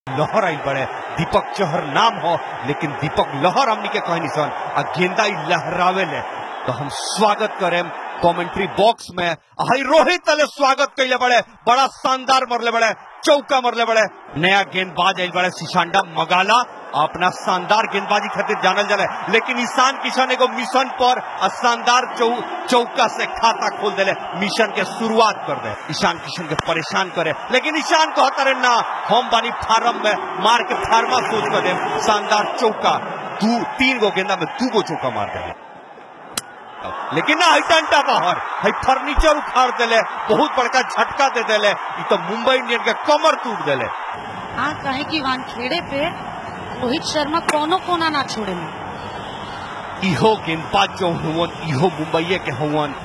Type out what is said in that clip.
लहर आई बड़े दीपक चहर नाम हो लेकिन दीपक लहर हमनी के कहनी सन आ गेंदा ई लहरावे ले तो हम स्वागत करें कमेंट्री बॉक्स में हाई रोहित तले स्वागत कैले बड़े बड़ा शानदार मरले बड़े चौका मरले बड़े नया गेंदबाज आइल बड़े सिशांडा मगाला अपना शानदार गेंदबाजी खातिर जानल जाले लेकिन ईशान किशन एगो मिशन पर आ शानदार चौ, चौका से खाता खोल देले मिशन के शुरुआत कर दे ईशान किशन के परेशान करे लेकिन ईशान कहता रहे ना हम बानी फार्म में मार के फार्मा सोच कर दे शानदार चौका दू तीन गो गेंदा में दू गो चौका मार दे लेकिन ना हई डंडा बाहर हई फर्नीचर उखाड़ देले बहुत बड़का झटका दे देले ई तो मुंबई इंडियन के कमर टूट देले हाँ कहे कि वानखेड़े पे रोहित शर्मा कोनो कोना ना छोड़े इहो गेंदबाज जो हुवन इहो मुंबई के हुवन